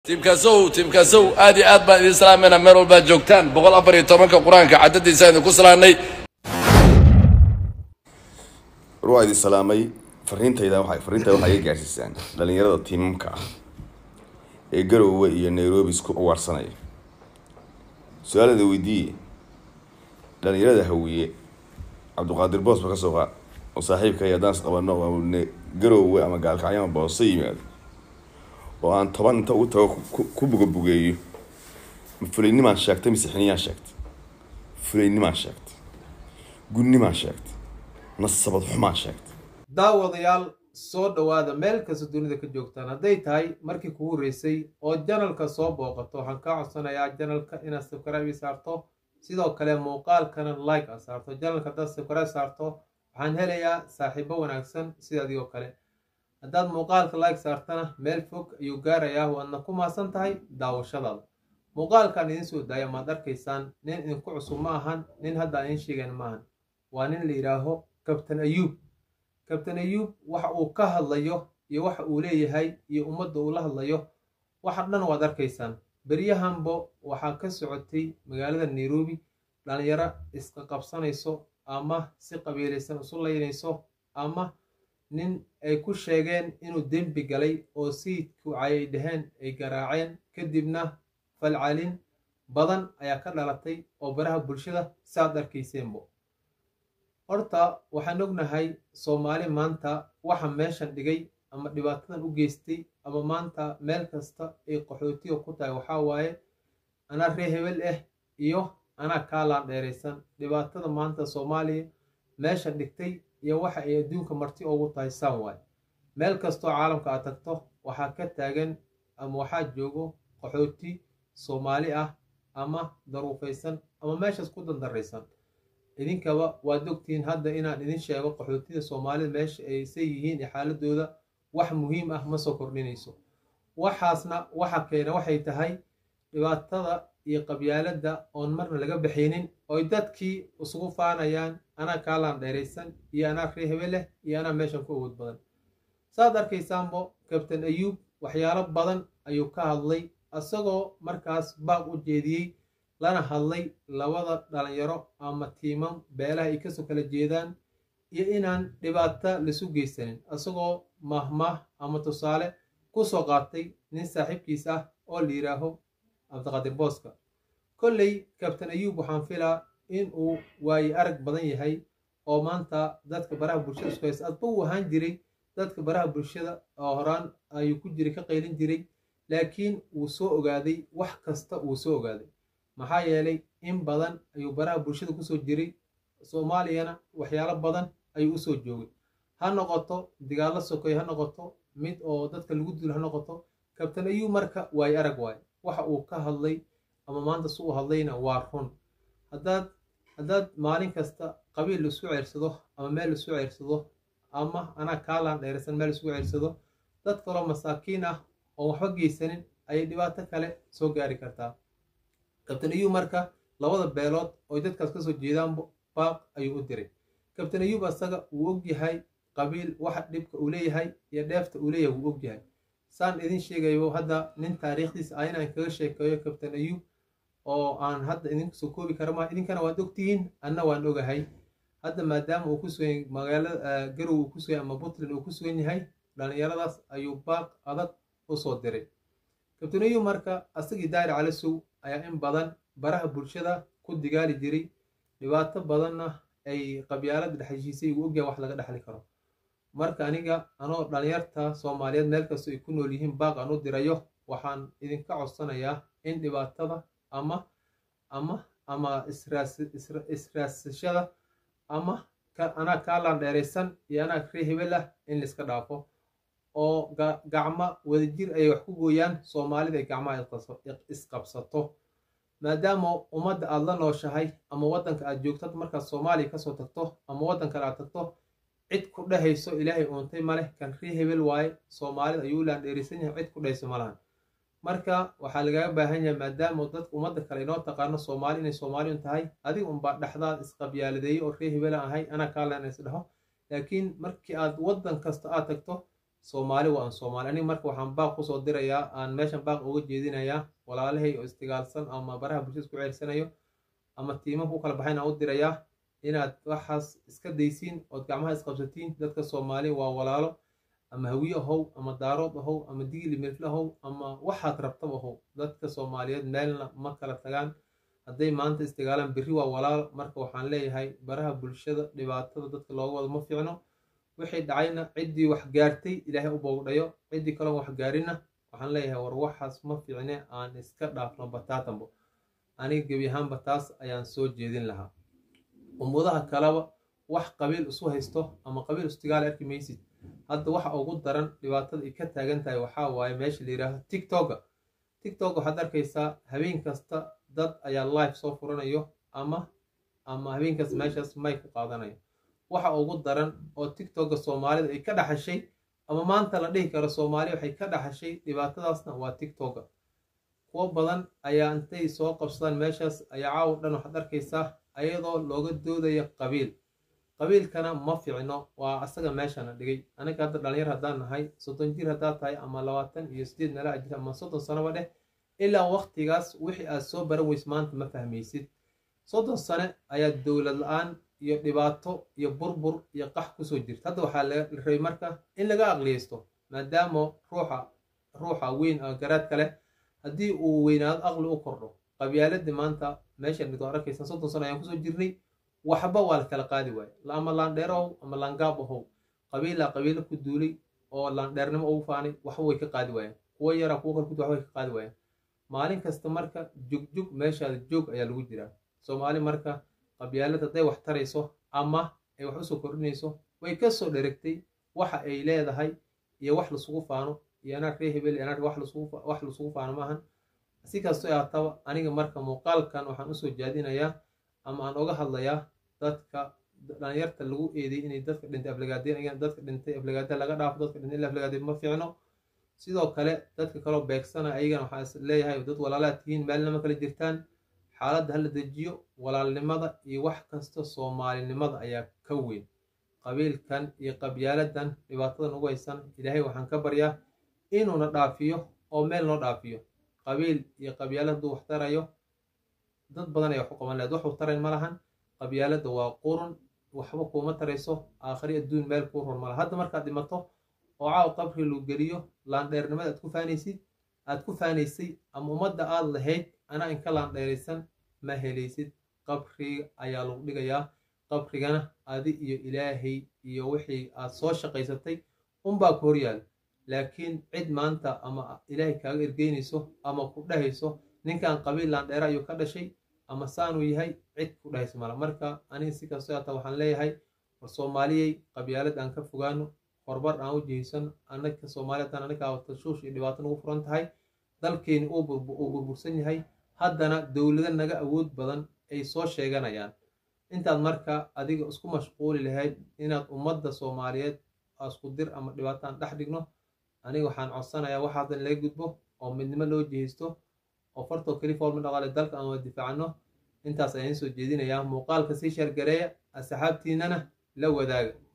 tiimkaasow tiimkaasow aad iyo aad baan idin salaamayna meel walbaad joogtaan boqol afar iyo tobanka qur-aanka cadadiisa idinku salaanay war waa idin salaamay fariintayda waxay fariintayda waxay iga gaarsiisaan dhalinyarada tiimamka ah ee garowe iyo nairobi isku uwaarsanaya su-aalada weydiiye dhalinyarada hawiye cabdiqaadir boos ba ka soo qaad oo saaxiibkay haddaan is qabano oo ne- garowe ama gaalkacyo ama boose yimaado oo aan toban inta ugu tago ku- ku bugabugeeyo ma fulaynimaan sheegtay mise xiniyaan sheegtay fulaynimaan sheegtay gunnimaan sheegtay nasabad xumaan sheegtay daawadayaal soo dhowaada meel kasta dunida ka joogtaan hadday tahay markii kugu horeysay oo janalka soo booqato waxaan kaa codsanayaa janalka inaad subscribe ii saarto sidoo kale muuqaalkana like aad saarto janalka haddaad subscribe saarto waxaan helayaa saaxiibo wanaagsan sida adigoo kale haddaad muuqaalka like saartana meel fog ayuu gaarayaa waadna ku maasan tahay daawashadaada muuqaalkaan idiin soo daaya maad arkaysaan nin idinku cusub ma ahan nin hadda aan idiin sheegayn ma ahan waa nin la yidhaaho kabtan ayuub kabtan ayuub waxa uu ka hadlayo iyo waxa uu leeyahay iyo ummadda uu la hadlayo waxa dhan waad arkaysaan beryahanbo waxaa ka socotay magaalada nairobi dhalinyaro iska qabsanayso ama si qabiilaysan isu laynayso ama nin ay ku sheegeen inuu dembi galay oo sayidku ayay dhaheen ay garaaceen kadibna falcalin badan ayaa ka dhalatay oo baraha bulshada saaad arkayseenbo horta waxaan ognahay soomaali maanta waxa meeshan dhigay ama dhibaatadan u geystay ama maanta meel kasta ay qaxootiga ku tahay waxaa waaye anaa ree hebel ah iyo anaa kaalaan dheeraysan dhibaatada maanta soomaaliya meeshan dhigtay iyo waxa ay adduunka marti ugu tahay saan waaye meel kastoo caalamka aad tagto waxaa ka taagan ama waxaa joogo qaxooti soomaali ah ama daruufaysan ama meeshaas ku dandaraysan idinkaba waad ogtihiin hadda inaan idin sheego qaxootida soomaalida meesha ay say yihiin iyo xaaladooda wax muhiim ah ma soo kordhinayso waxaasna waxa keena waxay tahay dhibaatada iyo qabyaaladda oon marna laga baxaynin oy dadkii isugu faanayaan anaa kaalaan dheeraysan iyo anaa ree hebeleh iyo anaa meeshan ku awood badan saad arkaysaanbo kabtan ayuub waxyaalo badan ayuu ka hadlay isagoo markaas baaq u jeediyey lana hadlay labada dhalinyaro ama tiimam beelaha ay kasoo kala jeedaan iyo inaan dhibaato lasu geysanin isagoo mahmaah ama tusaale ku soo qaatay nin saaxiibkiis ah oo la yidhaaho cabdiqaadir booska kolley kabtan ayuub waxaan filaa in uu waaye arag badan yahay oo maanta dadka baraha bulshada isku haysta adba uu ahaan jiray dadka baraha bulshada oo horaan ayuu ku jiray ka qaylin jiray laakiin wuu soo ogaaday wax kasta wuu soo ogaaday maxaa yeelay in badan ayuu baraha bulshada kusoo jiray soomaaliyana waxyaalo badan ayuu usoo joogay ha noqoto dagaallo sokoy ha noqoto mid oo dadka lagu dilo ha noqoto kabtan ayuu marka waaye arag waaye waxa uu ka hadlay ama maanta su u hadlayna waa run haddaad haddaad maalin kasta qabiil laisku ceersado ama meel laisku ceersado ama anaa kaalaan dheeraysan meel laisku ceersado dad kaloo masaakiin ah oon waxba geysanin ayay dhibaato kale soo gaari kartaa kabtan ayuub marka labada beelood oy dadkaas kasoo jeedaan baaq ayuu u diray kabtan ayuub asaga wuu ogyahay qabiil waxa dhibka uu leeyahay iyo dheefta uu leeyahay wuu ogyahay saan idin sheegayo hadda nin taariikhdiisa ah inaan kaga sheekeeyo kabtan ayuub oo aan hadda idinku soo koobi kara maa idinkana waad ogtihiin anna waan ogahay hadda maadaama uu ku sugan magaalada garow uu ku sugan ama puntland uu ku sugan yahay dhallinyaradaas ayuu baaq adag u soo diray kabtan ayuub marka asagii daari calasow ayaa in badan baraha bulshada ku digaali jiray dhibaato badanna ay qabyaalada dhexheshiisay uu ogyahay wax laga dhexli karo marka aniga anoo dhalinyarta soomaaliyeed meel kastoo ay ku nool yihiin baaq aan u dirayo waxaan idinka codsanayaa in dhibaatada ama ama ama israasashada ama anaa kaalaan dheeraysan iyo anaa ree hebel ah in laiska dhaafo oo gacmo wadajir ayay wax ku gooyaan soomaalida ay gacmaha isqabsato maadaama ummadda aad la nooshahay ama waddanka aad joogtad markaad soomaaliya kasoo tagto ama waddan kale aad tagto cid ku dhehayso ilaahay uuntay maleh kan ree hebel waaye soomaalida ayuu laan dheeraysan yahay cid ku dhehayso malahan marka waxaa lagaaga baahan yahay maadaama dadka ummadda kale inoo taqaano soomaali inay soomaaliyun tahay adiga unbaa dhexdaad isqabyaaladeeyey oo ree hebela ahay anaa kaalan is dhaho laakiin markii aad waddan kasta aad tagto soomaali waa aan soomaali aniga marka waxaan baaq kusoo dirayaa aan meeshan baaq uga jeedinayaa walaalahay oo istigaalsan ama baraha bulshada isku ceersanayo ama tiimanka u kala baxayn aan u dirayaa inaad waxaas iska daysiin ood gacmaha isqabsatiin dadka soomaali waa walaalo ama hawiye ahow ama daarood ahow ama digili milfle ahow ama waxaad rabtaba ahow dadka soomaaliyeed meelna ma kala tagaan hadday maanta istigaalaan berri waa walaal marka waxaan leeyahay baraha bulshada dhibaatada dadka looga wado ma fiicno wixii dhacayna ciddii wax gaartay ilaahay u boogdhayo ciddii kaloon wax gaarina waxaan leeyahay war waxaas ma fiicne aan iska dhaafno bataatanbo aniga gebi ahaanba taas ayaan soo jeedin lahaa ummadaha kaleba wax qabiil isu haysto ama qabiil istigaal arki maysid hadda waxa ugu daran dhibaatada ay ka taagan tahay waxaa waaye meesha la yidhaahdo tiktoka tiktok waxaad arkaysaa habeen kasta dad ayaa live soo furanayo ama ama habeen kasta meeshaas may ku qaadanayo waxa ugu daran oo tiktoka soomaalida ay ka dhaxashay ama maanta la dhihi karo soomaaliya waxay ka dhaxashay dhibaatadaasna waa tiktoka kuwo badan ayaa intay soo qabsadaan meeshaas ayaa caawa dhan waxaad arkaysaa ayadoo looga doodaya qabiil qabiilkana ma fiicno waa asaga meeshana dhigay aniga hadda dhalinyar haddaan nahay soddon jir haddaad tahay ama labaatan iyo sideed meela jir ama soddon sanoba dheh ilaa waqtigaas wixii aad soo baran weys maanta ma fahmaysid soddon sane ayaa dowlad la-aan iyo dhibaato iyo burbur iyo qax kusoo jirta hadda waxaa la rabay marka in laga aqliyeysto maadaama ruuxa ruuxa weyn garaadka leh haddii uu weynaado aqli u kordho qabyaaladii maanta meeshan mid waa arkaysan soddon sano ayaan kusoo jirnay waxba waa la kala qaadi waaye ama laandheero ahow ama laangaab ahow qabiilaa qabiilo ku duulay oo laandheernimo ugu faanay waxba way ka qaadi waayeen kuwo yaraa kuwo kale kudu waxba way ka qaadi waayeen maalin kasta marka jugjug meeshaada joog ayaa lagu jiraa soomaali marka qabyaalad hadday wax tarayso ama ay wax usoo kordhinayso way ka soo dheregtay waxa ay leedahay iyo wax lasugu faano iyo anaag ree hebel iyo anaag wax lasugu faano maahan si kasto ahaataba aniga marka muuqaalkan waxaan usoo jaadinayaa ama aan oga hadlayaa dadka dhalinyarta lagu eeday inay dadka dhintay aflagaadeen dadka dhintay aflagaada laga dhaafo dadka dhintay in aflagaadeen ma fiicno sidoo kale dadka kaloo beegsana ayagana waxaa is leeyahay dad walaalaad tihiin meelnama kala jirtaan xaaladda hala dejiyo walaalnimada iyo wax kasta soomaalinimada ayaa ka weyn qabiilkan iyo qabyaaladan dhibaatadan ugu haysan ilaahay waxaan ka baryaa inuuna dhaafiyo oo meel noo dhaafiyo qabiil iyo qabyaalad hadduu wax tarayo dad badan ayaa wax u qaban lahayd wax u tarayn ma lahan qabyaaladda waa qurun waxba kuuma tarayso aakhri adduun meel kuu run mala hadda markaad dhimato oo caaw qabri lagu geliyo laandheernimada aad ku faanaysid aad ku faanaysay ama ummadda aad lahayd anaa inka laandheeraysan ma helaysid qabriga ayaa lagu dhigayaa qabrigana adi iyo ilaahay iyo wixii aad soo shaqaysatay unbaa ku horyaal laakiin cid maanta ama ilaahay kaaga ergeynayso ama ku dhahayso ninkan qabiil laandheera ayuu ka dhashay ama saanuu yahay cid ku dhahayso mala marka aniga si kastoo hata waxaan leeyahay war soomaaliyey qabyaalad aan ka fogaano horbar aan u jihaysan anaka soomaaliyadan anagaa tashuush iyo dhibaato nagu furan tahay dalkeeni uu burbursan yahay haddana dowlado naga awood badan ay soo sheeganayaan intaad marka adiga isku mashquuli lahayd inaad ummadda soomaaliyeed isku dir ama dhibaataan dhex dhigno aniga waxaan codsanayaa waxa haddan laga gudbo oo midnimo loo jihaysto oo fartoo keli foolma dhaqaale dalka aan wada difaacno intaas ayaan soo jeedinayaa muuqaalka sii sheergareeya asxaabtiinana la wadaaga